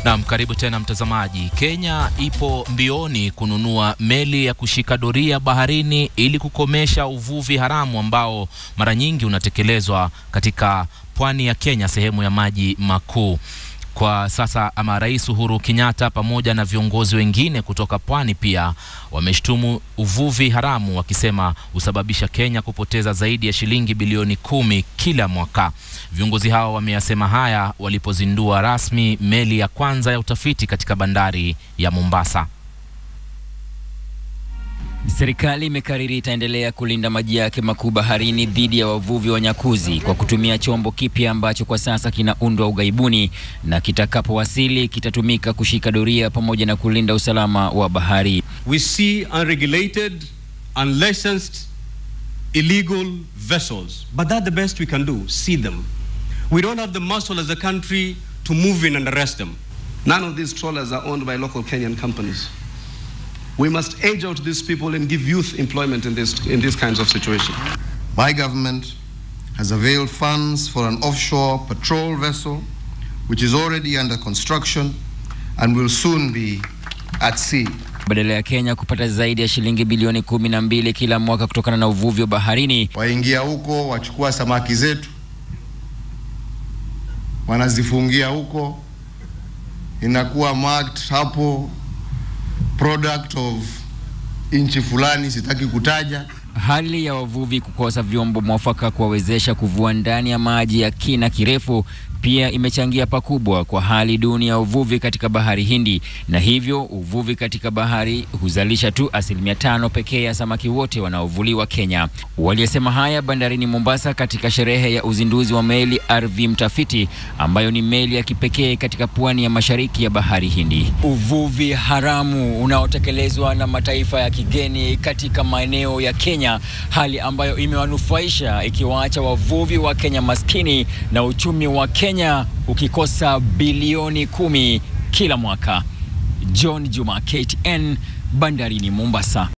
Naam, karibu tena mtazamaji. Kenya ipo mbioni kununua meli ya kushika doria baharini ili kukomesha uvuvi haramu ambao mara nyingi unatekelezwa katika pwani ya Kenya, sehemu ya maji makuu. Kwa sasa ama Rais Uhuru Kenyatta pamoja na viongozi wengine kutoka pwani pia wameshtumu uvuvi haramu wakisema husababisha Kenya kupoteza zaidi ya shilingi bilioni kumi kila mwaka. Viongozi hao wameyasema haya walipozindua rasmi meli ya kwanza ya utafiti katika bandari ya Mombasa. Serikali imekariri itaendelea kulinda maji yake makuu baharini dhidi ya wavuvi wanyakuzi kwa kutumia chombo kipya ambacho kwa sasa kinaundwa ughaibuni na kitakapowasili kitatumika kushika doria pamoja na kulinda usalama wa bahari. We see unregulated, unlicensed, illegal vessels, but that's the best we can do, see them. We don't have the muscle as a country to move in and arrest them. None of these trawlers are owned by local Kenyan companies. We must age out these people and give youth employment in, this, in these kinds of situations. My government has availed funds for an offshore patrol vessel, which is already under construction and will soon be at sea. Badala ya Kenya kupata zaidi ya shilingi bilioni kumi na mbili kila mwaka kutokana na uvuvi wa baharini, Waingia huko wachukua samaki zetu, wanazifungia huko, inakuwa marked hapo product of nchi fulani, sitaki kutaja. hali ya wavuvi kukosa vyombo mwafaka kuwawezesha kuvua ndani ya maji ya kina kirefu pia imechangia pakubwa kwa hali duni ya uvuvi katika bahari Hindi, na hivyo uvuvi katika bahari huzalisha tu asilimia tano pekee ya samaki wote wanaovuliwa Kenya. Waliyesema haya bandarini Mombasa katika sherehe ya uzinduzi wa meli RV Mtafiti ambayo ni meli ya kipekee katika pwani ya mashariki ya bahari Hindi. Uvuvi haramu unaotekelezwa na mataifa ya kigeni katika maeneo ya Kenya, hali ambayo imewanufaisha ikiwaacha wavuvi wa Kenya maskini na uchumi wa Kenya ukikosa bilioni kumi kila mwaka. John Juma, KTN, bandarini Mombasa.